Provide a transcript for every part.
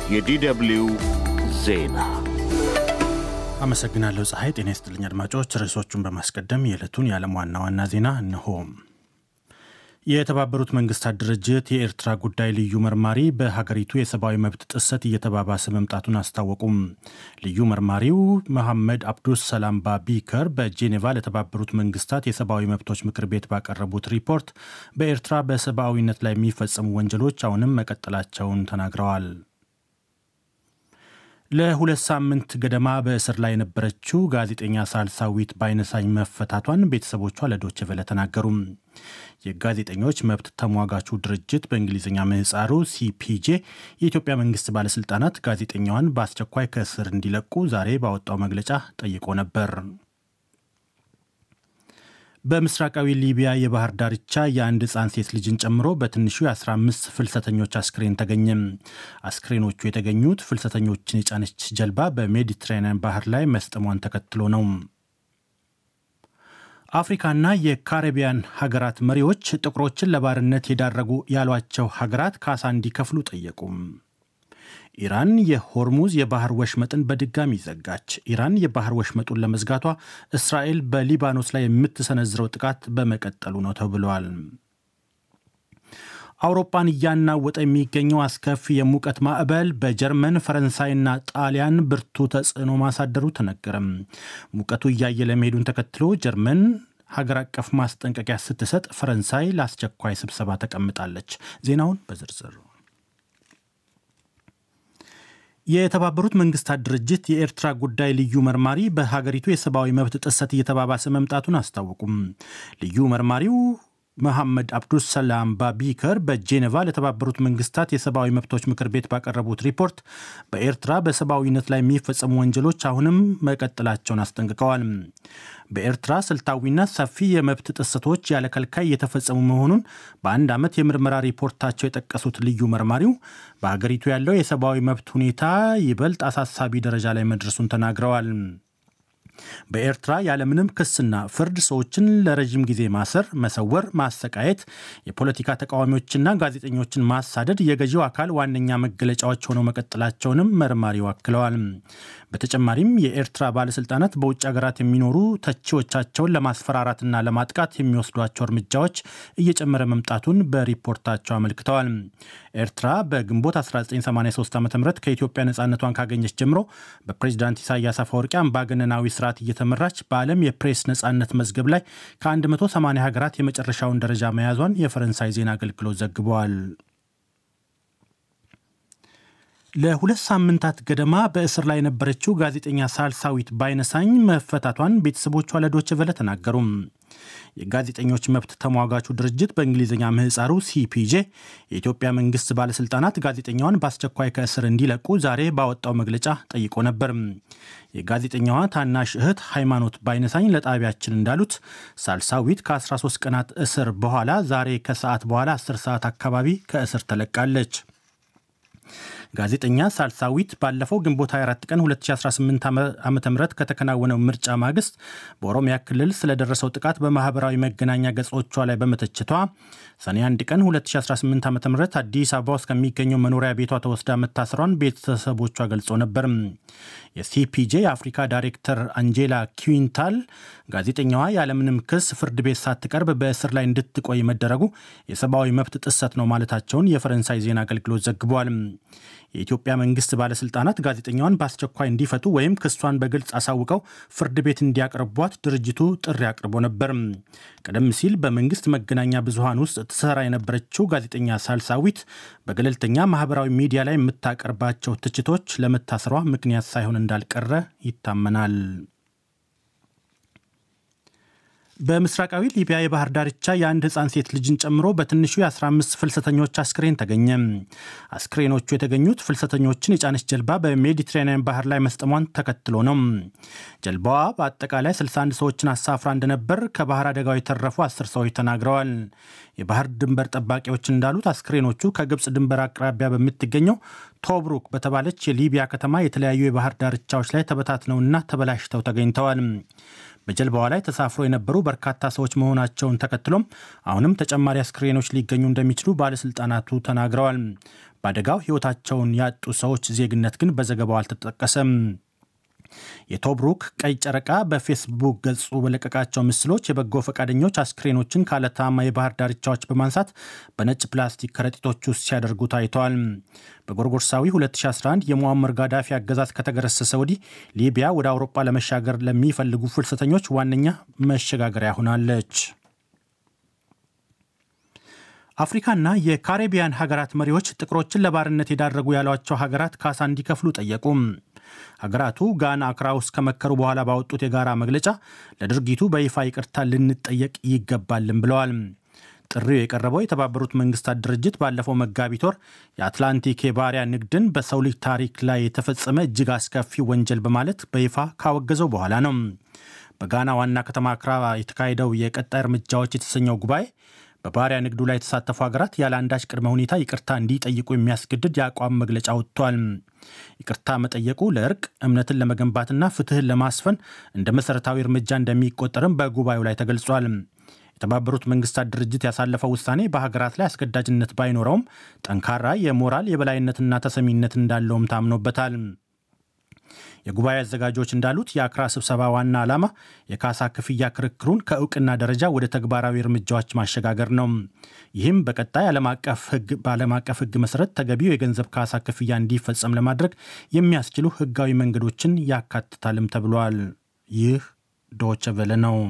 የዲደብልዩ ዜና አመሰግናለሁ ፀሐይ። ጤና ይስጥልኝ አድማጮች። ርዕሶቹን በማስቀደም የዕለቱን የዓለም ዋና ዋና ዜና እነሆ። የተባበሩት መንግስታት ድርጅት የኤርትራ ጉዳይ ልዩ መርማሪ በሀገሪቱ የሰብአዊ መብት ጥሰት እየተባባሰ መምጣቱን አስታወቁም። ልዩ መርማሪው መሐመድ አብዱስ ሰላም ባቢከር በጄኔቫ ለተባበሩት መንግስታት የሰብአዊ መብቶች ምክር ቤት ባቀረቡት ሪፖርት በኤርትራ በሰብአዊነት ላይ የሚፈጸሙ ወንጀሎች አሁንም መቀጠላቸውን ተናግረዋል። ለሁለት ሳምንት ገደማ በእስር ላይ የነበረችው ጋዜጠኛ ሳልሳዊት ባይነሳኝ መፈታቷን ቤተሰቦቿ ለዶይቼ ቬለ ተናገሩም። የጋዜጠኞች መብት ተሟጋቹ ድርጅት በእንግሊዝኛ ምህፃሩ ሲፒጄ የኢትዮጵያ መንግስት ባለስልጣናት ጋዜጠኛዋን በአስቸኳይ ከእስር እንዲለቁ ዛሬ ባወጣው መግለጫ ጠይቆ ነበር። በምስራቃዊ ሊቢያ የባህር ዳርቻ የአንድ ሕፃን ሴት ልጅን ጨምሮ በትንሹ የ15 ፍልሰተኞች አስክሬን ተገኘ። አስክሬኖቹ የተገኙት ፍልሰተኞችን የጫነች ጀልባ በሜዲትራኒያን ባህር ላይ መስጠሟን ተከትሎ ነው። አፍሪካና የካሪቢያን ሀገራት መሪዎች ጥቁሮችን ለባርነት የዳረጉ ያሏቸው ሀገራት ካሳ እንዲከፍሉ ጠየቁ። ኢራን የሆርሙዝ የባህር ወሽመጥን በድጋሚ ዘጋች። ኢራን የባህር ወሽመጡን ለመዝጋቷ እስራኤል በሊባኖስ ላይ የምትሰነዝረው ጥቃት በመቀጠሉ ነው ተብሏል። አውሮፓን እያናወጠ የሚገኘው አስከፊ የሙቀት ማዕበል በጀርመን ፈረንሳይና ጣሊያን ብርቱ ተጽዕኖ ማሳደሩ ተነገረም። ሙቀቱ እያየለ መሄዱን ተከትሎ ጀርመን ሀገር አቀፍ ማስጠንቀቂያ ስትሰጥ፣ ፈረንሳይ ለአስቸኳይ ስብሰባ ተቀምጣለች። ዜናውን በዝርዝር የተባበሩት መንግስታት ድርጅት የኤርትራ ጉዳይ ልዩ መርማሪ በሀገሪቱ የሰብአዊ መብት ጥሰት እየተባባሰ መምጣቱን አስታወቁም። ልዩ መርማሪው መሐመድ አብዱስ ሰላም ባቢከር በጄኔቫ ለተባበሩት መንግስታት የሰብአዊ መብቶች ምክር ቤት ባቀረቡት ሪፖርት በኤርትራ በሰብአዊነት ላይ የሚፈጸሙ ወንጀሎች አሁንም መቀጠላቸውን አስጠንቅቀዋል። በኤርትራ ስልታዊና ሰፊ የመብት ጥሰቶች ያለ ከልካይ እየተፈጸሙ መሆኑን በአንድ ዓመት የምርመራ ሪፖርታቸው የጠቀሱት ልዩ መርማሪው በሀገሪቱ ያለው የሰብአዊ መብት ሁኔታ ይበልጥ አሳሳቢ ደረጃ ላይ መድረሱን ተናግረዋል። በኤርትራ ያለምንም ክስና ፍርድ ሰዎችን ለረዥም ጊዜ ማሰር፣ መሰወር፣ ማሰቃየት፣ የፖለቲካ ተቃዋሚዎችና ጋዜጠኞችን ማሳደድ የገዢው አካል ዋነኛ መገለጫዎች ሆነው መቀጠላቸውንም መርማሪው አክለዋል። በተጨማሪም የኤርትራ ባለስልጣናት በውጭ ሀገራት የሚኖሩ ተቺዎቻቸውን ለማስፈራራትና ለማጥቃት የሚወስዷቸው እርምጃዎች እየጨመረ መምጣቱን በሪፖርታቸው አመልክተዋል። ኤርትራ በግንቦት 1983 ዓ ም ከኢትዮጵያ ነፃነቷን ካገኘች ጀምሮ በፕሬዚዳንት ኢሳያስ አፈወርቂ አምባገነናዊ ስርዓት እየተመራች በዓለም የፕሬስ ነፃነት መዝገብ ላይ ከ180 ሀገራት የመጨረሻውን ደረጃ መያዟን የፈረንሳይ ዜና አገልግሎት ዘግበዋል። ለሁለት ሳምንታት ገደማ በእስር ላይ የነበረችው ጋዜጠኛ ሳልሳዊት ባይነሳኝ መፈታቷን ቤተሰቦቿ ለዶይቼ ቬለ ተናገሩም። የጋዜጠኞች መብት ተሟጋቹ ድርጅት በእንግሊዝኛ ምህፃሩ ሲፒጄ የኢትዮጵያ መንግስት ባለስልጣናት ጋዜጠኛዋን በአስቸኳይ ከእስር እንዲለቁ ዛሬ ባወጣው መግለጫ ጠይቆ ነበር። የጋዜጠኛዋ ታናሽ እህት ሃይማኖት ባይነሳኝ ለጣቢያችን እንዳሉት ሳልሳዊት ከ13 ቀናት እስር በኋላ ዛሬ ከሰዓት በኋላ 10 ሰዓት አካባቢ ከእስር ተለቃለች። ጋዜጠኛ ሳልሳዊት ባለፈው ግንቦት 24 ቀን 2018 ዓ ም ከተከናወነው ምርጫ ማግስት በኦሮሚያ ክልል ስለደረሰው ጥቃት በማህበራዊ መገናኛ ገጾቿ ላይ በመተችቷ ሰኔ 1 ቀን 2018 ዓ ም አዲስ አበባ ውስጥ ከሚገኘው መኖሪያ ቤቷ ተወስዳ መታሰሯን ቤተሰቦቿ ገልጾ ነበር። የሲፒጄ የአፍሪካ ዳይሬክተር አንጄላ ኪዊንታል ጋዜጠኛዋ ያለምንም ክስ ፍርድ ቤት ሳትቀርብ በእስር ላይ እንድትቆይ መደረጉ የሰብአዊ መብት ጥሰት ነው ማለታቸውን የፈረንሳይ ዜና አገልግሎት ዘግቧል። የኢትዮጵያ መንግስት ባለስልጣናት ጋዜጠኛዋን በአስቸኳይ እንዲፈቱ ወይም ክሷን በግልጽ አሳውቀው ፍርድ ቤት እንዲያቀርቧት ድርጅቱ ጥሪ አቅርቦ ነበር። ቀደም ሲል በመንግስት መገናኛ ብዙሃን ውስጥ ትሰራ የነበረችው ጋዜጠኛ ሳልሳዊት በገለልተኛ ማህበራዊ ሚዲያ ላይ የምታቀርባቸው ትችቶች ለመታሰሯ ምክንያት ሳይሆን እንዳልቀረ ይታመናል። በምስራቃዊ ሊቢያ የባህር ዳርቻ የአንድ ህፃን ሴት ልጅን ጨምሮ በትንሹ የ15 ፍልሰተኞች አስክሬን ተገኘ። አስክሬኖቹ የተገኙት ፍልሰተኞችን የጫነች ጀልባ በሜዲትራኒያን ባህር ላይ መስጠሟን ተከትሎ ነው። ጀልባዋ በአጠቃላይ 61 ሰዎችን አሳፍራ እንደነበር ከባህር አደጋው የተረፉ አስር ሰዎች ተናግረዋል። የባህር ድንበር ጠባቂዎች እንዳሉት አስክሬኖቹ ከግብፅ ድንበር አቅራቢያ በምትገኘው ቶብሩክ በተባለች የሊቢያ ከተማ የተለያዩ የባህር ዳርቻዎች ላይ ተበታትነውና ተበላሽተው ተገኝተዋል። በጀልባዋ ላይ ተሳፍሮ የነበሩ በርካታ ሰዎች መሆናቸውን ተከትሎም አሁንም ተጨማሪ አስክሬኖች ሊገኙ እንደሚችሉ ባለስልጣናቱ ተናግረዋል። በአደጋው ሕይወታቸውን ያጡ ሰዎች ዜግነት ግን በዘገባው አልተጠቀሰም። የቶብሩክ ቀይ ጨረቃ በፌስቡክ ገጹ በለቀቃቸው ምስሎች የበጎ ፈቃደኞች አስክሬኖችን ካለታማ የባህር ዳርቻዎች በማንሳት በነጭ ፕላስቲክ ከረጢቶች ውስጥ ሲያደርጉ ታይተዋል። በጎርጎርሳዊ 2011 የሙአመር ጋዳፊ አገዛዝ ከተገረሰሰ ወዲህ ሊቢያ ወደ አውሮፓ ለመሻገር ለሚፈልጉ ፍልሰተኞች ዋነኛ መሸጋገሪያ ሆናለች። አፍሪካና የካሪቢያን ሀገራት መሪዎች ጥቁሮችን ለባርነት የዳረጉ ያሏቸው ሀገራት ካሳ እንዲከፍሉ ጠየቁ። ሀገራቱ ጋና አክራ ውስጥ ከመከሩ በኋላ ባወጡት የጋራ መግለጫ ለድርጊቱ በይፋ ይቅርታ ልንጠየቅ ይገባልን ብለዋል። ጥሪው የቀረበው የተባበሩት መንግስታት ድርጅት ባለፈው መጋቢት ወር የአትላንቲክ የባሪያ ንግድን በሰው ልጅ ታሪክ ላይ የተፈጸመ እጅግ አስከፊ ወንጀል በማለት በይፋ ካወገዘው በኋላ ነው። በጋና ዋና ከተማ አክራ የተካሄደው የቀጣይ እርምጃዎች የተሰኘው ጉባኤ በባሪያ ንግዱ ላይ የተሳተፉ ሀገራት ያለ አንዳች ቅድመ ሁኔታ ይቅርታ እንዲጠይቁ የሚያስገድድ የአቋም መግለጫ ወጥቷል። ይቅርታ መጠየቁ ለእርቅ እምነትን ለመገንባትና ፍትህን ለማስፈን እንደ መሠረታዊ እርምጃ እንደሚቆጠርም በጉባኤው ላይ ተገልጿል። የተባበሩት መንግስታት ድርጅት ያሳለፈው ውሳኔ በሀገራት ላይ አስገዳጅነት ባይኖረውም ጠንካራ የሞራል የበላይነትና ተሰሚነት እንዳለውም ታምኖበታል። የጉባኤ አዘጋጆች እንዳሉት የአክራ ስብሰባ ዋና ዓላማ የካሳ ክፍያ ክርክሩን ከእውቅና ደረጃ ወደ ተግባራዊ እርምጃዎች ማሸጋገር ነው። ይህም በቀጣይ በዓለም አቀፍ ሕግ መሰረት ተገቢው የገንዘብ ካሳ ክፍያ እንዲፈጸም ለማድረግ የሚያስችሉ ሕጋዊ መንገዶችን ያካትታልም ተብሏል። ይህ ዶቸ ቨለ ነው።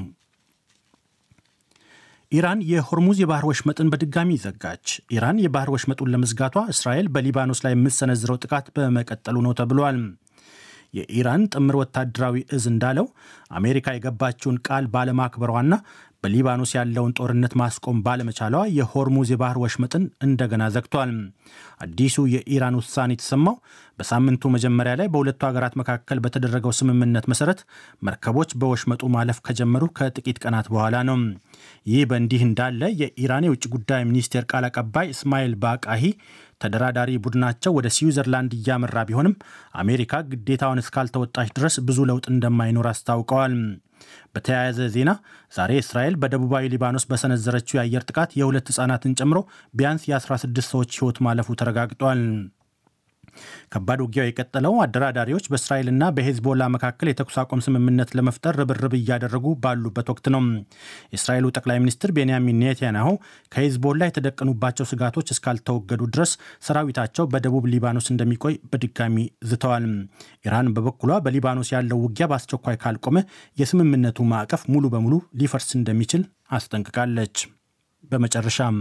ኢራን የሆርሙዝ የባህር ወሽመጥን በድጋሚ ዘጋች። ኢራን የባህር ወሽመጡን ለመዝጋቷ እስራኤል በሊባኖስ ላይ የምትሰነዝረው ጥቃት በመቀጠሉ ነው ተብሏል። የኢራን ጥምር ወታደራዊ እዝ እንዳለው አሜሪካ የገባችውን ቃል ባለማክበሯና በሊባኖስ ያለውን ጦርነት ማስቆም ባለመቻሏ የሆርሙዝ የባህር ወሽመጥን እንደገና ዘግቷል። አዲሱ የኢራን ውሳኔ የተሰማው በሳምንቱ መጀመሪያ ላይ በሁለቱ ሀገራት መካከል በተደረገው ስምምነት መሰረት መርከቦች በወሽመጡ ማለፍ ከጀመሩ ከጥቂት ቀናት በኋላ ነው። ይህ በእንዲህ እንዳለ የኢራን የውጭ ጉዳይ ሚኒስቴር ቃል አቀባይ እስማኤል ባቃሂ ተደራዳሪ ቡድናቸው ወደ ስዊዘርላንድ እያመራ ቢሆንም አሜሪካ ግዴታውን እስካልተወጣች ድረስ ብዙ ለውጥ እንደማይኖር አስታውቀዋል። በተያያዘ ዜና ዛሬ እስራኤል በደቡባዊ ሊባኖስ በሰነዘረችው የአየር ጥቃት የሁለት ሕፃናትን ጨምሮ ቢያንስ የ16 ሰዎች ሕይወት ማለፉ ተረጋግጧል። ከባድ ውጊያው የቀጠለው አደራዳሪዎች በእስራኤልና በሄዝቦላ መካከል የተኩስ አቁም ስምምነት ለመፍጠር ርብርብ እያደረጉ ባሉበት ወቅት ነው። የእስራኤሉ ጠቅላይ ሚኒስትር ቤንያሚን ኔታንያሁ ከሄዝቦላ የተደቀኑባቸው ስጋቶች እስካልተወገዱ ድረስ ሰራዊታቸው በደቡብ ሊባኖስ እንደሚቆይ በድጋሚ ዝተዋል። ኢራን በበኩሏ በሊባኖስ ያለው ውጊያ በአስቸኳይ ካልቆመ የስምምነቱ ማዕቀፍ ሙሉ በሙሉ ሊፈርስ እንደሚችል አስጠንቅቃለች። በመጨረሻም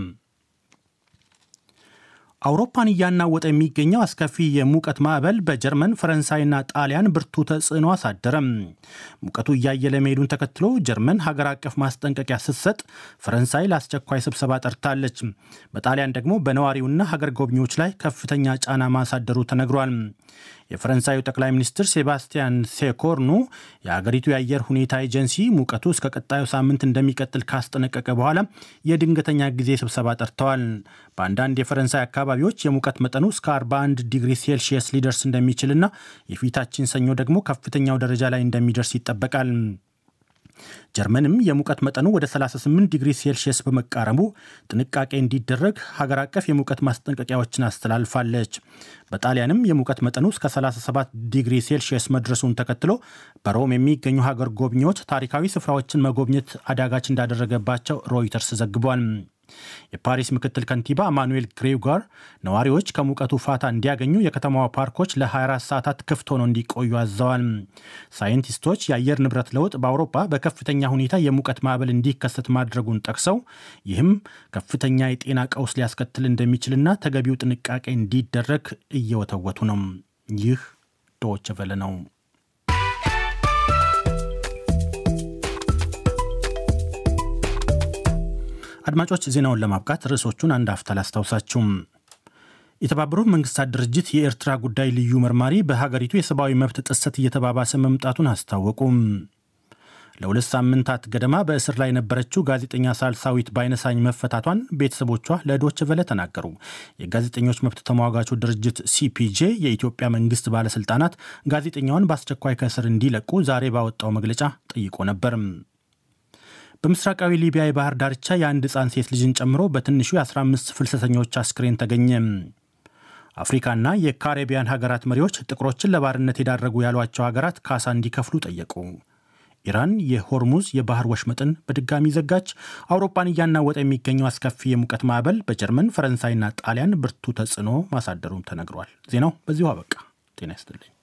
አውሮፓን እያናወጠ የሚገኘው አስከፊ የሙቀት ማዕበል በጀርመን ፈረንሳይና ጣሊያን ብርቱ ተጽዕኖ አሳደረም። ሙቀቱ እያየለ መሄዱን ተከትሎ ጀርመን ሀገር አቀፍ ማስጠንቀቂያ ስትሰጥ፣ ፈረንሳይ ለአስቸኳይ ስብሰባ ጠርታለች። በጣሊያን ደግሞ በነዋሪውና ሀገር ጎብኚዎች ላይ ከፍተኛ ጫና ማሳደሩ ተነግሯል። የፈረንሳዩ ጠቅላይ ሚኒስትር ሴባስቲያን ሴኮርኑ የአገሪቱ የአየር ሁኔታ ኤጀንሲ ሙቀቱ እስከ ቀጣዩ ሳምንት እንደሚቀጥል ካስጠነቀቀ በኋላ የድንገተኛ ጊዜ ስብሰባ ጠርተዋል። በአንዳንድ የፈረንሳይ አካባቢዎች የሙቀት መጠኑ እስከ 41 ዲግሪ ሴልሺየስ ሊደርስ እንደሚችልና የፊታችን ሰኞ ደግሞ ከፍተኛው ደረጃ ላይ እንደሚደርስ ይጠበቃል። ጀርመንም የሙቀት መጠኑ ወደ 38 ዲግሪ ሴልሺየስ በመቃረቡ ጥንቃቄ እንዲደረግ ሀገር አቀፍ የሙቀት ማስጠንቀቂያዎችን አስተላልፋለች። በጣሊያንም የሙቀት መጠኑ እስከ 37 ዲግሪ ሴልሺየስ መድረሱን ተከትሎ በሮም የሚገኙ ሀገር ጎብኚዎች ታሪካዊ ስፍራዎችን መጎብኘት አዳጋች እንዳደረገባቸው ሮይተርስ ዘግቧል። የፓሪስ ምክትል ከንቲባ ማኑኤል ግሬጓር ነዋሪዎች ከሙቀቱ ፋታ እንዲያገኙ የከተማዋ ፓርኮች ለ24 ሰዓታት ክፍት ሆነው እንዲቆዩ አዘዋል። ሳይንቲስቶች የአየር ንብረት ለውጥ በአውሮፓ በከፍተኛ ሁኔታ የሙቀት ማዕበል እንዲከሰት ማድረጉን ጠቅሰው ይህም ከፍተኛ የጤና ቀውስ ሊያስከትል እንደሚችልና ተገቢው ጥንቃቄ እንዲደረግ እየወተወቱ ነው። ይህ ዶይቼ ቬለ ነው። አድማጮች ዜናውን ለማብቃት ርዕሶቹን አንድ አፍታ ላስታውሳችሁም። የተባበሩት መንግስታት ድርጅት የኤርትራ ጉዳይ ልዩ መርማሪ በሀገሪቱ የሰብአዊ መብት ጥሰት እየተባባሰ መምጣቱን አስታወቁም። ለሁለት ሳምንታት ገደማ በእስር ላይ የነበረችው ጋዜጠኛ ሳልሳዊት ባይነሳኝ መፈታቷን ቤተሰቦቿ ለዶች ቨለ ተናገሩ። የጋዜጠኞች መብት ተሟጋቹ ድርጅት ሲፒጄ የኢትዮጵያ መንግስት ባለስልጣናት ጋዜጠኛዋን በአስቸኳይ ከእስር እንዲለቁ ዛሬ ባወጣው መግለጫ ጠይቆ ነበር። በምስራቃዊ ሊቢያ የባህር ዳርቻ የአንድ ሕፃን ሴት ልጅን ጨምሮ በትንሹ የ15 ፍልሰተኞች አስክሬን ተገኘ። አፍሪካና የካሪቢያን ሀገራት መሪዎች ጥቁሮችን ለባርነት የዳረጉ ያሏቸው ሀገራት ካሳ እንዲከፍሉ ጠየቁ። ኢራን የሆርሙዝ የባህር ወሽመጥን በድጋሚ ዘጋች። አውሮፓን እያናወጠ የሚገኘው አስከፊ የሙቀት ማዕበል በጀርመን ፈረንሳይና ጣሊያን ብርቱ ተጽዕኖ ማሳደሩም ተነግሯል። ዜናው በዚሁ አበቃ። ጤና ይስጥልኝ።